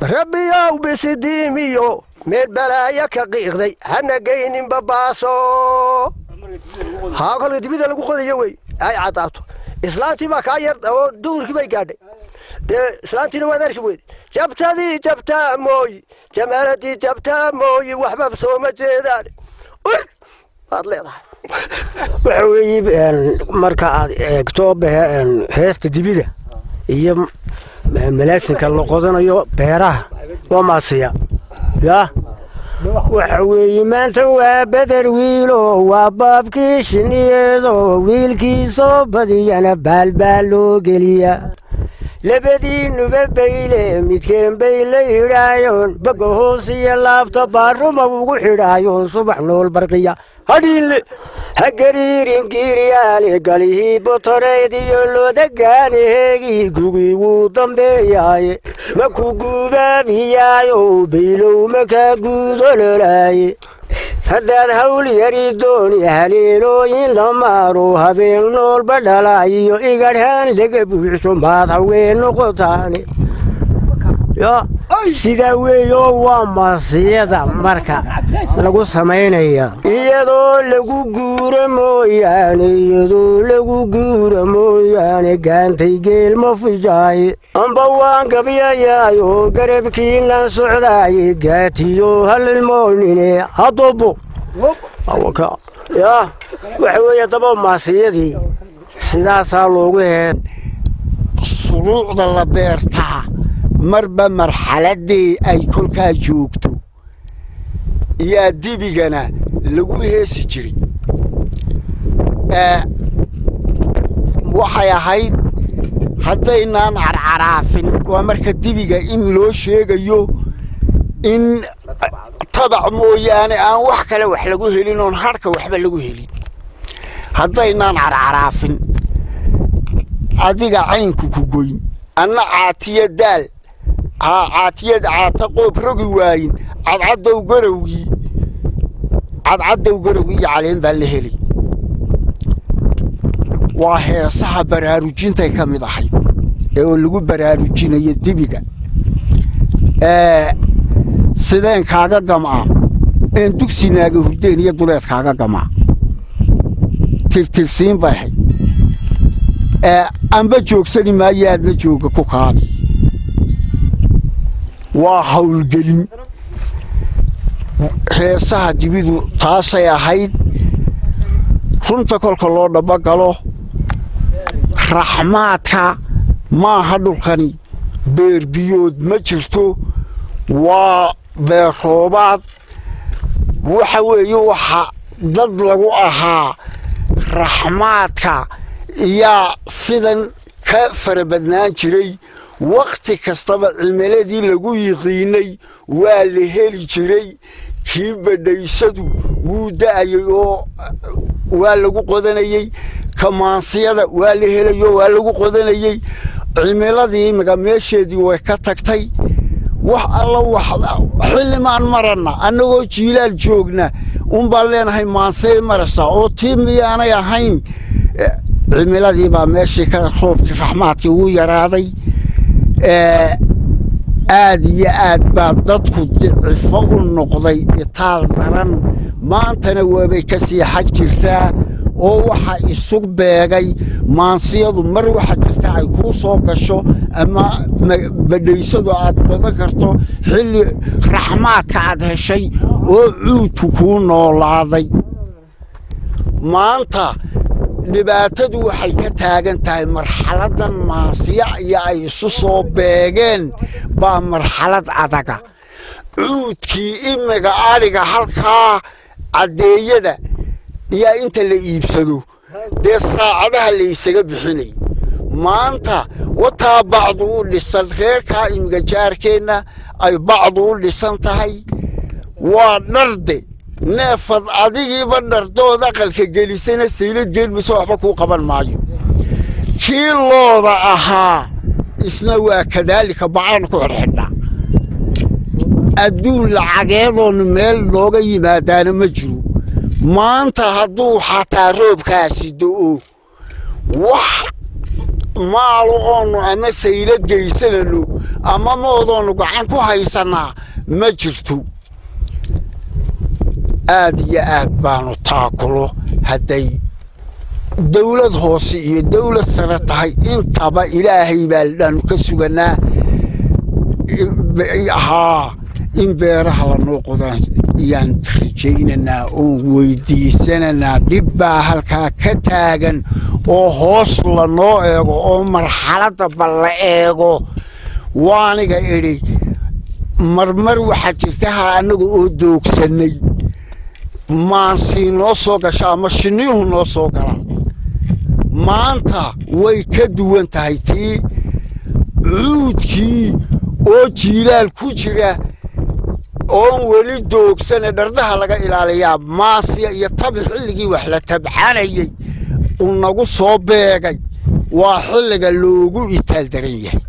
rabbiyow bisidiimiyo meel balaaya ka qiiqday hana geynin babaaso haa kolka dibida lagu qodayo wey ay caddaato islaantii baa kaa yar oo duhurkii bay gaadhay dee islaantiina waad arki weyde jabtadii jabtaa mooyi jamaaladii jabtaa mooyi waxba sooma jeedaan ur waad leedahay waxa weeye marka aad eegto heesta dibida iyo malaasinka la qodanayo beeraha waa maasiya yaa waxa weeye maanta waa beder wiilo waa baabkii shiniyeedo wiilkiisoo badiyana baalbaal loo geliya labadiinuba bayle midkeen bay la yidhaayoon baga hoos iyo laabta baaruma ugu xidhaayoon subax nool barqiya hadhiinle ha gariirin giiriyaale galihii botoreyd iyo loodagaanaheegii gugii wuu dambeeyaaye ma ku guubaabiyaayo baylow ma kaa guudololaaye haddaad hawl yari dooni haleelooyin la maaro habeen noolba dhalaayiyo igadhaan laga buuxso maad haween noqotaane sidaa weeyoo waa masiyada marka lagu samaynaya iyadoo lagu guura mooyaane iyadoo lagu guura mooyaane gaantay geel ma fijaaye amba waan gabyayaayo garabkiinan socdaaye gaatiyo halilmoonine hadobo yaa waxa weeye daba maasiyadii sidaasaa loogu heed suruucda la beertaa marba marxaladii ay kolkaa joogto yaa dibigana lagu heesi jiray waxay ahayd haddaynaan carcaraafin waa marka dibiga in loo sheegayo in tabac mooyaane aan wax kale wax lagu helin oon hadhka waxba lagu helin haddaynaan carcaraafin adiga caynku ku goyn anna caatiya daal haa caatiyad caata qoob rogi waayin cadcaddow garowgii cadcaddow garowgii iyo caleen baa la helay waa heesaha baraarujintay ka mid ahayd ee oo lagu baraarujinayo dibiga sideen kaaga gam'aa een dugsinaaga hurdeen iyo duleed kaaga gam'aa tirtirsiin bay ahayd amba joogsani maayo aadna jooga ku kaadi waa howlgelin heesaha dibidu taasay ahayd runta kolka loo dhabagalo raxmaadka maaha dhulkani beerbiyood ma jirto waa beerroobaad waxa weeye waxa dad lagu ahaa raxmaadka yaa sidan ka fara badnaan jiray wakhti kastaba cimiladii lagu yiqiinay waa la heli jiray kii badhaysadu wuu da'ayay oo waa lagu qodanayey kamaansiyada waa la helayo waa lagu qodanayey cimiladii imiga meesheedii way ka tagtay wax alla wax xillimaan maranna annagoo jiilaal joogna unbaan leenahay maansey marasa oo tii miyaanay ahayn cimiladii baa meeshii ka roobkii raxmaadkii ugu yaraaday aad iyo aad baa dadku dicifo u noqday itaal daran maantana waabay ka sii xag jirtaa oo waxa isug beegay maansiyadu mar waxa jirta ay kuu soo gasho ama badhaysadu aad qodan karto xilli raxmaadka aad heshay oo cuudku kuu noolaaday maanta dhibaatadu waxay ka taagan tahay marxaladan maasiya iyo ay isu soo beegeen baa marxalad adaga cuudkii imiga adhiga halkaa caddeeyada iyaa inta la iibsado dee saacadaha la ysaga bixinay maanta wataa bacdu u dhisan reerkaa imiga jaarkeenna ay bacdu u dhisan tahay waa dharde neefad adigiiba dhardood aqalka gelisana saylad geelmayso waxba kuu qaban maayo kii looda ahaa isna waa kadaalika bacaan ku xidhxidha adduun lacageedoonu meel nooga yimaadaana ma jiro maanta hadduu xataa roobkaasi do'o wax maalo oonu ama saylad geysanano ama moodoonu gacan ku haysannaa ma jirto aad iyo aad baanu taakulo hadday dawlad hoose iyo dawlad sare tahay intaba ilaahay baa dhaanu ka sugannaa haa in beeraha lanoo qodaan ayaan rajaynaynaa oon weydiisananaa dhib baa halkaa ka taagan oo hoos lanoo eego oo marxaladda balla eego waaniga idhi marmar waxaa jirta ha annaga oo doogsannay maansii noo soo gasha ama shinniyuhu noo soo gala maanta way ka duwan tahay tii cuudkii oo jiilaal ku jira oon weli doogsane dhardaha laga ilaaliyaa maasiya iyo tabi xilligii wax la tabcanayey uu nagu soo beegay waa xilliga loogu itaal daran yahay